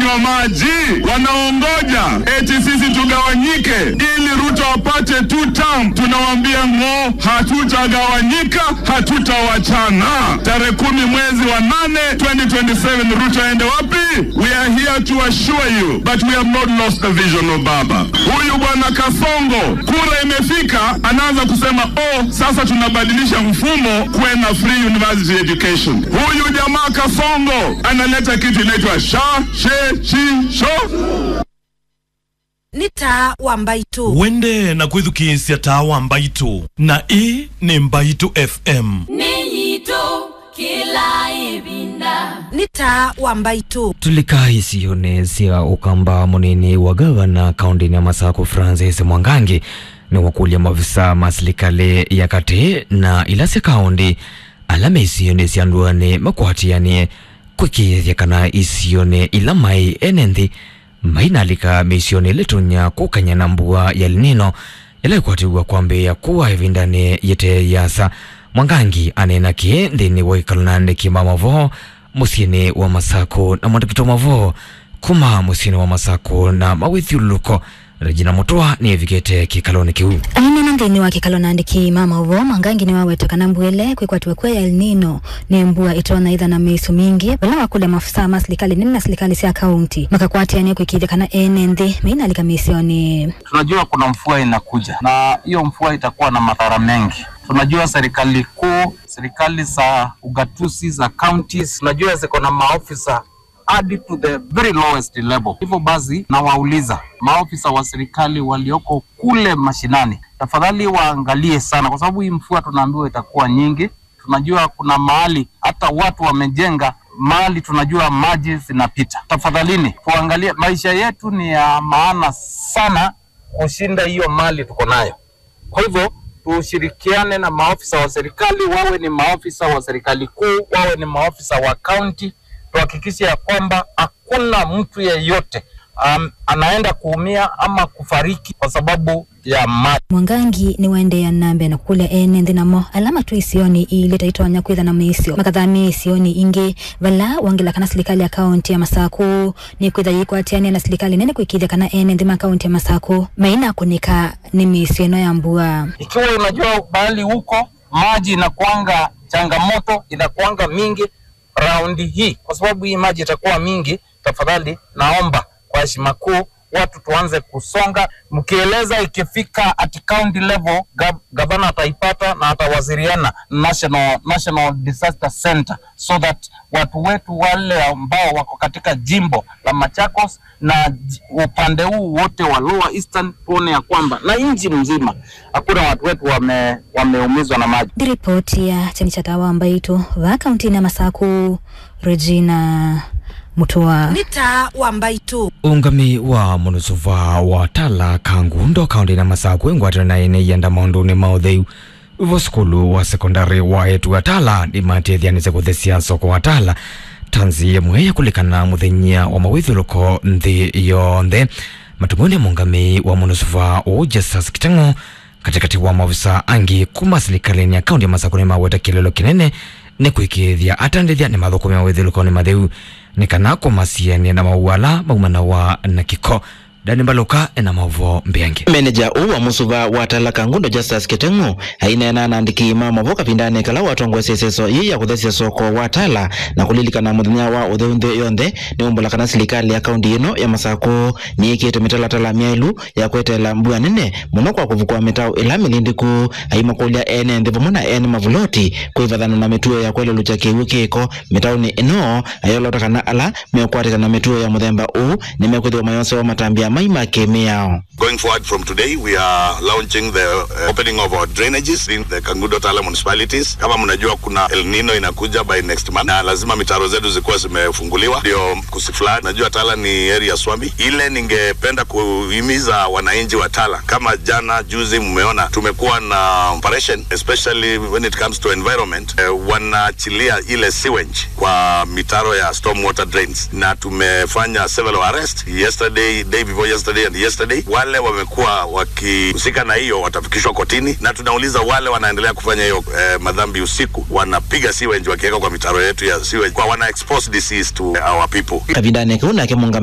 kunywa maji, wanaongoja eti sisi tugawanyike ili Ruto apate two term. Tunawaambia ng'o, hatutagawanyika, hatutawachana. Tarehe kumi mwezi wa nane 2027 Ruto aende wapi? We are here to assure you but we have not lost the vision of baba. Huyu bwana Kasongo, kura imefika, anaanza kusema oh, sasa tunabadilisha mfumo kuwe na free university education. Huyu jamaa Kasongo analeta kitu inaitwa sha she chi sho nĩ ta wa mbaitu wende na kwithukiisya tawa mbaitu na ii ni mbaitu fm Ninyito kila ibinda nĩ ta wa mbaitu tulika isione cia ukamba munini wa gavana kaunti ya Masako Francis Mwangangi ni wakulia mavisa ma serikali ya kati na ila cia kaunti alama isione cianduane makwatianie kwikithia kana isione ila mai enenthi mainalika misione ilitunya kukanya na mbua ya linino ila ikwatiwa kwambia kuwa ivindani yete yasa mwangangi anena ki nthini wa ikalonande kimamavo musiini wa masako na mwandikito mavo kuma musiini wa masako na mawithiuluko regina mutwa ni evikite kikaloni kiu ainena nthini wa kikalo nandiki mama uvo mwangangi ni waweta kana mbwele kwikwatiwe kwe El Nino ni mbua itona itha na misu mingi vala wakule mafisa ma serikali nini na serikali cia kaunti makakwatiania kwikithia kana ene nthi mainalika misioni tunajua kuna mvua inakuja na hiyo mvua itakuwa na madhara mengi. Tunajua serikali kuu, serikali za ugatuzi za counties, tunajua ziko na maofisa hadi to the very lowest level. Hivyo basi, nawauliza maofisa wa serikali walioko kule mashinani, tafadhali waangalie sana, kwa sababu hii mvua tunaambiwa itakuwa nyingi. Tunajua kuna mahali hata watu wamejenga mahali tunajua maji zinapita. Tafadhalini tuangalie, maisha yetu ni ya maana sana kushinda hiyo mali tuko nayo. Kwa hivyo tushirikiane na maofisa wa serikali, wawe ni maofisa wa serikali kuu, wawe ni maofisa wa kaunti, tuhakikishe ya kwamba hakuna mtu yeyote um, anaenda kuumia ama kufariki kwa sababu ya maji. mwangangi ni waendea nambe na kukulia ene nthi namo alama tu isioni ile taitonya kwitha na misio makathamia isioni ingi vala wangila kana serikali ya kaunti ya Masako ni kwitha yikwatiania na serikali nene kwikithia kana ene nthi ma kaunti ya Masako maina kunika ni misio ino ya mbua Ikiwa unajua mahali huko maji inakuanga changamoto, inakuanga mingi raundi hii, kwa sababu hii maji itakuwa mingi, tafadhali naomba kwa heshima kuu watu tuanze kusonga, mkieleza ikifika at county level, gav gavana ataipata na atawasiliana national, national disaster center so that watu wetu wale ambao wako katika jimbo la Machakos na j- upande huu wote wa Lower Eastern tuone ya kwamba na nchi mzima hakuna watu wetu wame, wameumizwa na maji. ndi ripoti ya chani cha tawa mbaitu va kaunti na Masako Regina Mutua nĩ ta wa mbaitu ungami wa munusuva wa tala kangundo kaunti na Masako ingwatira na ene yenda maunduni ma utheu ivo sukulu wa sekondari wa etu wa tala nimatithianise kuthesia soko wa tala tanzi yemwe yakulikana muthenya wa mawithiluko nthi yonthe matumuni mungami wa munusuva uu Justus Kitengo katikati wa maofisa angi kuma serikalini ya kaunti ya Masako ni maweta kilelo kinene ni kwikithia atandithia ni mathukumia withiluko ni matheu ni kana kumasiania na mauala maumana wa na kiko dani mbaluka ena mauvo mbiangi meneja uu wa musuva wa tala kangundo justus kiteng'u ainena nandiki mamavo kavindani kala watongwesya iseso yi ya kuthesya soko wa tala na kulilikana muthenya wa utheu nthi yonthe ni umbula kana serikali ya kaunti ino ya masako niikite mitalatala myailu ya kwetela mbua nene muno kwa kuvukua mitau ila milindiku aimakulya ene nthi vamwe na ene mavuloti kwivathana na mituo ya kwelelukya kiwu kiko mitauni ino ayolota kana ala mekwatikana mituo ya muthemba uu nimekwithiwa mayonse wa matambia mai makemi yao Going forward from today, we are launching the uh, opening of our drainages in the Kangudo Tala municipalities. Kama mnajua kuna El Nino inakuja by next month na lazima mitaro zetu zikuwa zimefunguliwa ndio kusiflad. Najua Tala ni area swambi. Ile ningependa kuhimiza wananchi wa Tala, kama jana juzi mmeona tumekuwa na operation especially when it comes to environment eh, wanaachilia ile sewage kwa mitaro ya storm water drains na tumefanya several arrest yesterday day before yesterday and yesterday wale wamekuwa wakihusika na hiyo watafikishwa kotini na tunauliza wale wanaendelea kufanya hiyo eh, madhambi usiku wanapiga sewage wakiweka kwa mitaro yetu ya sewage kwa wana expose disease to our people kavindani kau nake munga